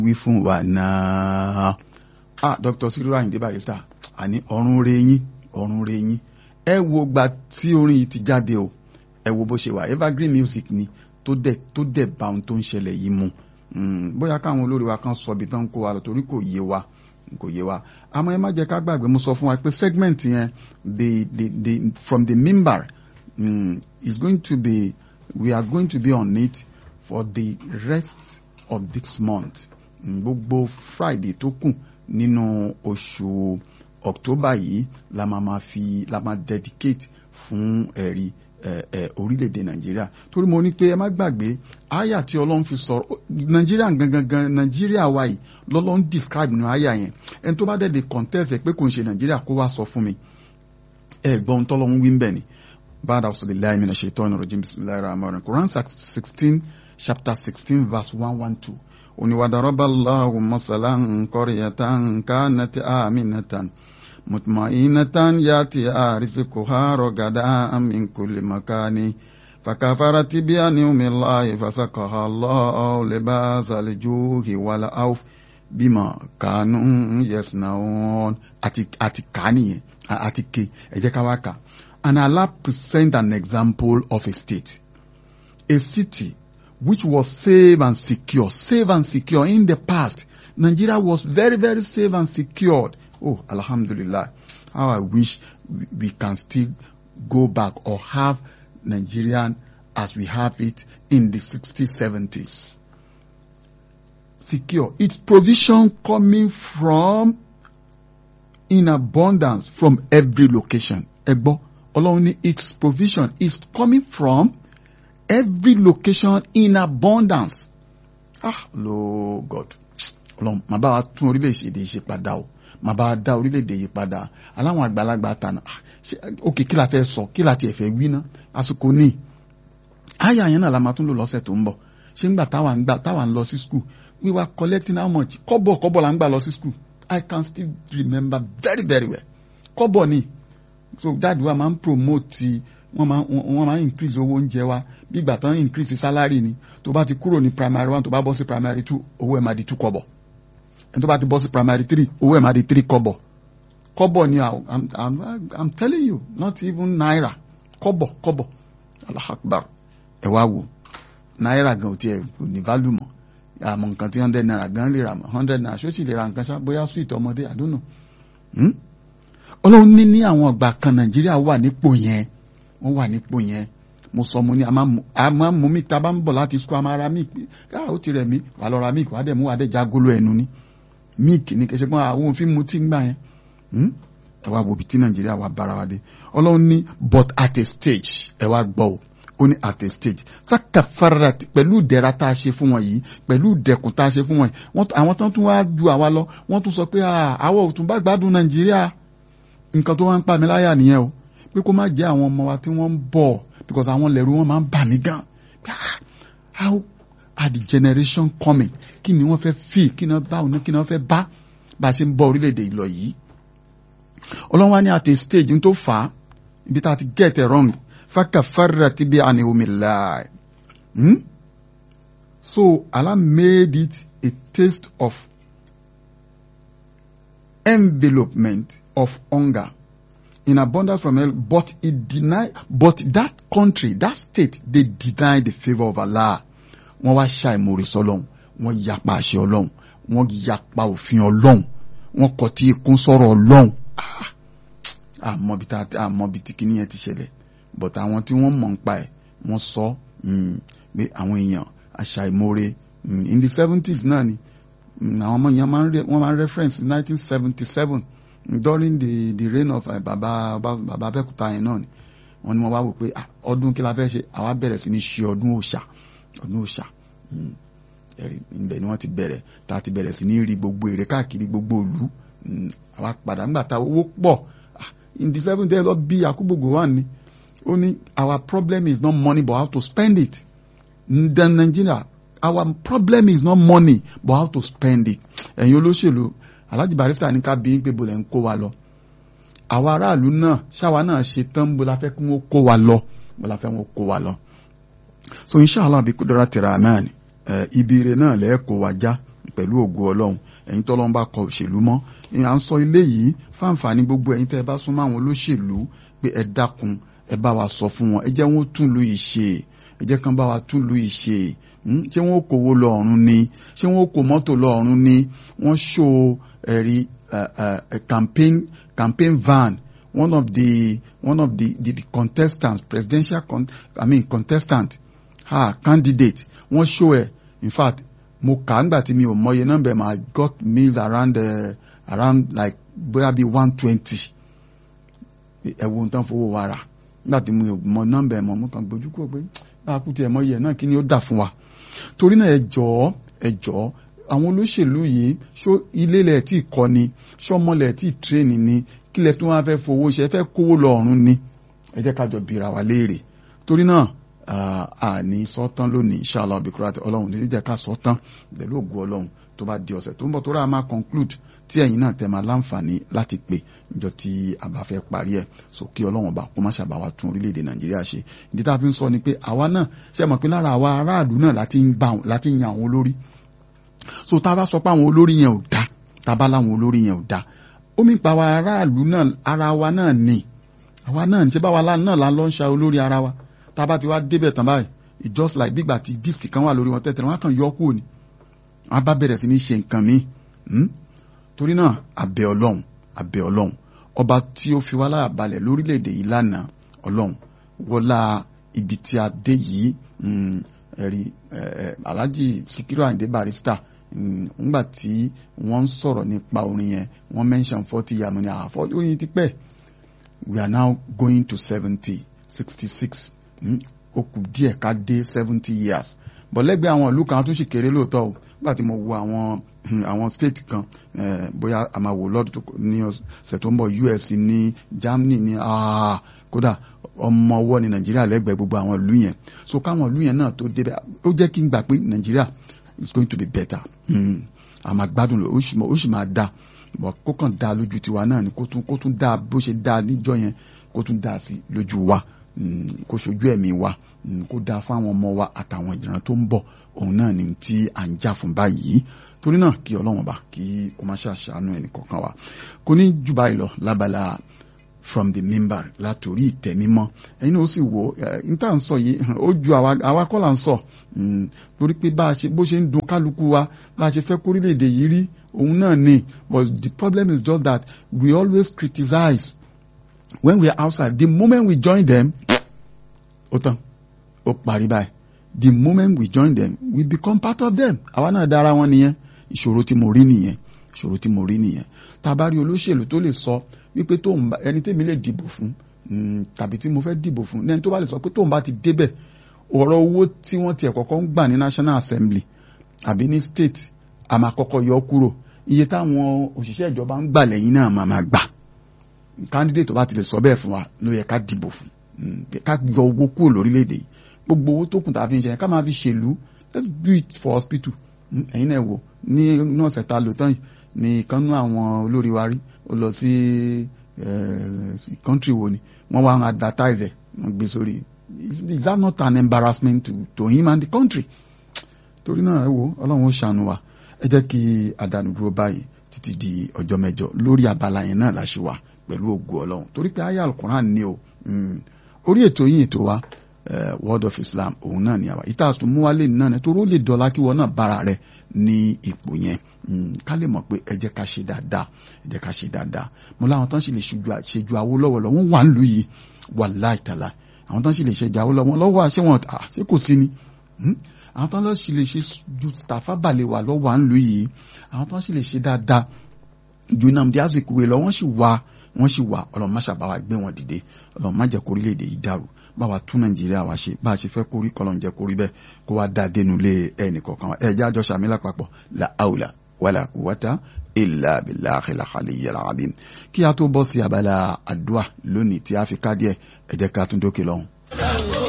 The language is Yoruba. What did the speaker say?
wí fún wa náà ah Dr. Sikiru Ayinde Barrister àní ọ̀run re yín ọ̀run re yín ẹ wo gba tí orin yìí ti jáde o ẹ wo bó ṣe wà evergreen music ni tó dẹ̀ tó dẹ̀ bá ohun tó ń ṣẹlẹ̀ yìí mu bóyá káwọn olórí wa kan sọ ibi tán kó wa lọ torí kò yé wa kò yé wa àmọ́ ẹ má jẹ́ ká gbàgbé mo sọ fún wa pé segment yẹn the the the from the mimbar um, is going to be we are going to be on it for the rest of this month gbogbo friday tó kù nínú oṣù october yìí la máa ma fi la máa dedicate fún ẹ̀rí orílẹ̀-èdè nàìjíríà torí mo ní pé ẹ má gbàgbé àyà tí ọlọ́run fi sọ̀rọ̀ nàìjíríà gangan gan nàìjíríà wa yìí lọ́lọ́run describe nínú àyà yẹn ẹni tó bá dẹ̀ de contest ẹ̀ pé kò ń ṣe nàìjíríà kó wá sọ fún mi ẹ gbọ́n tọ́lọ́run wí ń bẹ̀ ni bad of the lie mina shaitan rajim bismillahir rahmanir rahim Quran sixteen chapter sixteen verse one one two oníwàdàrọ́bà Allahu masalan qaryatan kanat aminatan. مطمئنة ياتي رزقها رغدا من كل مكان فكفرت بأنعم الله فسقها الله لباس الجوع والعوف بما كانوا يصنعون àti àti kà nìyẹn àti ké ẹ jẹ́ ká wá kà and Allah present an example of a state a city which was safe and secure safe and secure in the past Nigeria was very very safe and secured Oh, Alhamdulillah. How I wish we can still go back or have Nigerian as we have it in the 60s, 70s. Secure. Its provision coming from in abundance from every location. Egbo, Ọlọ́run ní its provision is coming from every location in abundance. Ah, Lord God. Ọlọ́run, màá bá wa tún orílẹ̀-èdè ṣe padà o máa bá dá orílẹ̀-èdè yìí padà aláwọn àgbàlagbà tànà òkè kí la fẹ́ sọ kí la tiẹ̀ fẹ́ wí ná àsìkò ní àyà yẹn náà la máa tún lò lọ́sẹ̀ tó ń bọ̀ ṣé ń gbà táwa ń gbà táwa ń lọ sí school we were collecting how much kọ́bọ̀ kọ́bọ̀ la ń gbà lọ sí school I can still remember very very well kọ́bọ̀ ni so dáàdi wa máa ń promote wọ́n máa wọ́n máa ń increase owó oúnjẹ wa bí ìgbà tán increase salary ni tó bá ti kúrò ní primary one tó bá bọ́ sí primary two owó ẹ̀ máa di two kọ́bọ̀ ẹni tó bá ti bọ́ sí primary three owó ẹ̀ máa di three kọ́bọ̀ kọ́bọ̀ ni i'm i'm i'm telling you not even naira kọ́bọ̀ kọ́bọ̀ Allahu Akbar ẹ wá wò náírà gan ò tiẹ̀ kò ní value mọ́ àmọ́ nǹkan tí hundred naira gan lè rà mọ́ hundred naira ṣó sì lè ra nǹkan ṣá bóyá sweet ọmọdé I don't know. ọlọ́run ní ní àwọn ọgbà kan nàìjíríà wà nípò yẹn wọ́n wà nípò yẹn mo sọ mo ní a máa mú mi ta bá ń bọ̀ láti sukú a máa ra míì káà ó ti rẹ̀ mí wà lọ ra míì wà á dẹ̀ mú wà á dẹ̀ já golo ẹnu ni míìkì ní kẹsẹ̀ pé àwọn òfin mu tí ń gbà yẹn ẹ wá wo ibi tí nàìjíríà wà bára wa dé ọlọ́run ní but at a stage ẹ wá gbọ́ o ó ní at a stage fákà fara pẹ̀lú ìdẹ̀ra tá a ṣe fún wọn yìí pẹ̀lú ìdẹ̀kùn tá a ṣe fún wọn yìí àwọn tó tún wá ju àwa lọ wọ́n tún sọ pé àwọn ò tún bá gbádùn nàìjíríà nǹkan tó wá ń pa mí láyà nìyẹn o pé kó má jẹ́ àwọn ọmọ wa tí wọ́n ń bọ̀ because àwọn lẹ́rú wọn máa ń bà mí gan how are the generation coming kí ni wọ́n fẹ́ fi kí ni wọ́n bá òun kí ni wọ́n fẹ́ bá bá a ṣe ń bọ̀ orílẹ̀-èdè ìlọ yìí ọlọ́run wá ní at a stage tó fà á ibi tá a ti get it wrong فكفرت بأنعم الله hmm? so Allah made it a taste of envelopment of hunger in abundance from hell but it denied but that country that state they denied the favour of Allah wọ́n wá ṣàìmọ̀rẹ́ sọ́lọ́hún wọ́n yapa àṣẹ ọlọ́hún wọ́n yapa òfin ọlọ́hún wọ́n kọtí ikún sọ̀rọ̀ ọlọ́hún àmọ́ bí tí kìíní yẹn ti ṣẹlẹ̀ but àwọn tí wọ́n mọ̀ ń pa ẹ̀ wọ́n sọ pé àwọn èèyàn àṣà ìmoore in the seventies náà ni àwọn ọmọ yẹn wọ́n máa ń reference nineteen seventy seven during the the reign of uh, baba baba abẹ́kúta yẹn náà ni wọ́n ní wọ́n wá wò pé ọdún kí la fẹ́ ṣe àwa bẹ̀rẹ̀ sí ní ṣe ọdún òòṣà ọdún òòṣà ibẹ̀ ni wọ́n ti bẹ̀rẹ̀ tá a ti bẹ̀rẹ̀ sí ní rí gbogbo èrè káàkiri gbogbo ìlú àwa padà nígbà tá owó pọ̀ in the seventies lọ bí akúgbògbò wà ní ó ní our problem is not money but how to spend it then Nigeria our problem is not money but how to spend it ẹ̀yin olóṣèlú Alhaji Barrister ní ká bí pé bolẹ̀ ń kó wa lọ àwa aráàlú náà ṣáwa náà ṣe tán bó la fẹ́ kí wọ́n kó wa lọ bó la fẹ́ wọ́n kó wa lọ so inshallah bí kúndọ́rà tẹ̀ra náà ni ibi ire náà lẹ́ẹ̀ kó wa já pẹ̀lú ògo ọlọ́run ẹ̀yin tọ́lọ́run bá kọ òṣèlú mọ́ à ń sọ ilé yìí fáǹfààní gbogbo ẹ̀yin tẹ́ ẹ bá súnmọ́ àwọn olóṣèlú pé ẹ dákun ẹ bá wa sọ fún wọn ẹ jẹ́ wọn tún lu ìṣe ẹ jẹ́ kán bá wa tún lu ìṣe ṣé wọn ò kówó lọ ọ̀run ni ṣé wọn ò kó mọ́tò lọ ọ̀run ni wọ́n ṣó ẹ̀rí campaign campaign van one of the one of the the, the contestants presidential con i mean contestant ha candidate wọ́n show ẹ̀ in fact mo kà á nígbà tí mi ò mọye nọ́mbà ma got meals around uh, around like bóyá bíi one twenty ẹ̀wọ̀n tán fowó wa rà nígbà tí mi ò mọ nọ́mbà ẹ̀ mọ̀ mo kàn gbójú kúrò pé bá a kú tiẹ̀ mọye náà kí ni ó dà fún wa torí náà ẹ jọ̀ọ́ ẹ jọ̀ọ́ àwọn olóṣèlú yìí ṣó ilé lẹ̀ tí kọ́ ni ṣọ́mọlẹ̀ tí tírèènì ni kílẹ̀ tó wọ́n fẹ́ fowó ṣe fẹ́ kówó lọ ọ̀run ni ẹ jẹ́ ká jọ bìrà wá léèrè torí náà àní sọ́tán lónìí inshallah bikurat ọlọ́run ní jẹ́ ká sọ́tán pẹ̀lú ògùn ọlọ́run tó bá di ọ̀sẹ̀ tó ń bọ̀ tó rà máa conclude tí ẹ̀yin náà tẹ́ máa láǹfààní láti pè níjọ́ tí a bá fẹ́ parí ẹ̀ so kí ọlọ́run bá kó má ṣàbá wa tún orílẹ̀-èdè nàìjíríà ṣe ìdí tá a fi ń sọ ni pé àwa náà ṣe mọ̀ pé lára àwa aráàlú náà láti ń yan àwọn olórí so tá a bá sọ pé àwọn olórí yẹn ò dá tá a bá láwọn olórí yẹn ò dá omi pa wa aráàlú náà ara wa náà ni àwa náà ní ṣe báwa náà la lọ ń ṣa olórí ara wa tá a bá ti wá débẹ̀ tán báyìí it's just like gbígbà tí díìsì kan wà lórí wọn tẹ́tẹ̀rẹ̀ wọn kàn yọ kúrò ni wọn bá bẹ̀rẹ̀ sí ní ṣe nǹkan mi torí náà àbẹ̀ ọlọ́run àbẹ̀ ọlọ́run ọba tí ó fi wá láyà balẹ̀ lórílẹ̀‐èdè yìí lánàá ọlọ́run wọlá ibi tí a dé yìí ẹ̀rí alhaji sikiru ayinde barista ngbà tí wọ́n ń sọ̀rọ̀ nípa orin yẹn wọ́n mention forty years money àfọ́ orin ti pẹ́ we are now going to seventy sixty six ó kù díẹ̀ ká dé seventy years bọ̀ lẹ́gbẹ̀ẹ́ àwọn ìlú kan tún sì kéré lóòótọ́ o nígbà tí mo wo àwọn àwọn state kan bóyá a máa wò lọ́dún ní ọ̀sẹ̀ tó ń bọ̀ US ní Germany ní kódà ọmọ ọwọ́ ní Nàìjíríà lẹ́gbẹ̀ẹ́ gbogbo àwọn ìlú yẹn so káwọn ìlú yẹn náà tó débẹ̀ ó jẹ́ kí n gbà pé Nàìjíríà is going to be better a máa gbádùn lọ ó sì máa da kó kàn da lójú tiwa náà ni kó tún kó tún da bó ṣe da níjọ́ yẹn kó tún da sí lójú wa kó ṣojú ẹ̀mí wa kó da fún àwọn ọmọ wa àtàwọn ìran tó ń bọ̀ òun náà ni tí à ń jà fún báyìí torí náà kí ọlọ́wọ́n bá kí ó má ṣàṣàánú ẹnì kọ̀ọ̀kan wa kò ní jù báyìí lọ lábala from the member látòrí ìtẹ́ mímọ́ ẹ̀yin náà ó sì wò ó n tá à ń sọ yìí ó ju àwa kọ́ là ń sọ torí pé bá a ṣe bó ṣe ń dùn kálukú wa bá a ṣe fẹ́ kórílẹ̀-èdè yìí rí òun náà ni but the problem is just that we always criticize when we are outside the moment we join them ó tán ó parí báyìí the moment we join them we become part of them àwa náà dára wọn nìyẹn ìṣòro tí mo rí nìyẹn ìṣòro tí mo rí nìyẹn tá a bá rí olóṣèlú tó lè sọ wípé tó ń bá ẹni tèmi lè dìbò fún tàbí tí mo fẹ́ dìbò fún ẹni tó bá lè sọ pé tó ń bá ti débẹ̀ ọ̀rọ̀ owó tí wọ́n tiẹ̀ kọ́kọ́ ń gbà ní national assembly àbí ní state a máa kọ́kọ́ yọ kúrò iye táwọn òṣìṣẹ́ ìjọba ń gbà lẹ́yìn náà máa máa gbà candidate tó bá ti lè sọ bẹ́ẹ̀ fún wa ló yẹ ká dìbò fún ká yọ owó kúrò lórílẹ̀‐èdè yìí gbogbo owó tó kùn tá a fi ń ṣe ká máa fi ṣèlú let's do it for hospital ẹ̀yin náà wò ní inú ọ̀sẹ̀ tá a lò tán yìí ní ìkànnú àwọn olórí wa rí ó lọ sí country wo ni wọ́n wá ń advertise ẹ̀ wọ́n gbé sórí is that not an embarrassment to, to him and the country torí náà ẹ wo ọlọ́run ó ṣàánú wa ẹ jẹ́ kí àdánù dúró báyìí títí di ọjọ́ mẹ́jọ lórí abala yẹn náà la ṣe wà pẹ̀lú ògo ọlọ́run torí pé ayé alukuran ni o orí ètò yìí ètò wa uh, word of islam òun náà ni àwa ìta àtún mú wálé náà ni torí ó lè dọ̀la kí wọn náà bára rẹ ní ipò yẹn ká lè mọ̀ pé ẹ jẹ́ ká ṣe dáadáa ẹ jẹ́ ká ṣe dáadáa mo láwọn tán sì lè ṣèjú Awólọ́wọ̀ lọ wọ́n wà ń lù yìí wallahi ta'ala àwọn tán sì lè ṣèjú Awólọ́wọ̀ lọ́wọ́ àṣẹ wọn ṣé kò sí ni àwọn tán lọ sì lè ṣe ju Tafa Balewa lọ́wọ́ à ń lù yìí àwọn tán sì lè ṣe dáadáa ju Nnamdi Azikiwe lọ wọ́n sì wà wọ́n sì wà ọlọ́run má ṣàbáwá gbé wọn dìde ọlọ́run má jẹ́ kórílẹ̀-èdè yìí dàrú bá wa tún nàìjíríà wa ṣe bá a ṣe fẹ́ kórí kọlọ́n jẹ́ kórí bẹ́ẹ̀ kó wá dá dénú lé ẹnì kọ̀ọ̀kan wa ẹ̀jẹ̀ àjọ sàmì lápapọ̀ la awla wala quwwata illa billahi al-aliyyil azim kí a tó bọ́ sí abala àdúrà lónìí tí a fi ká díẹ̀ ẹ jẹ́ ká tún dókè lọ́hùn.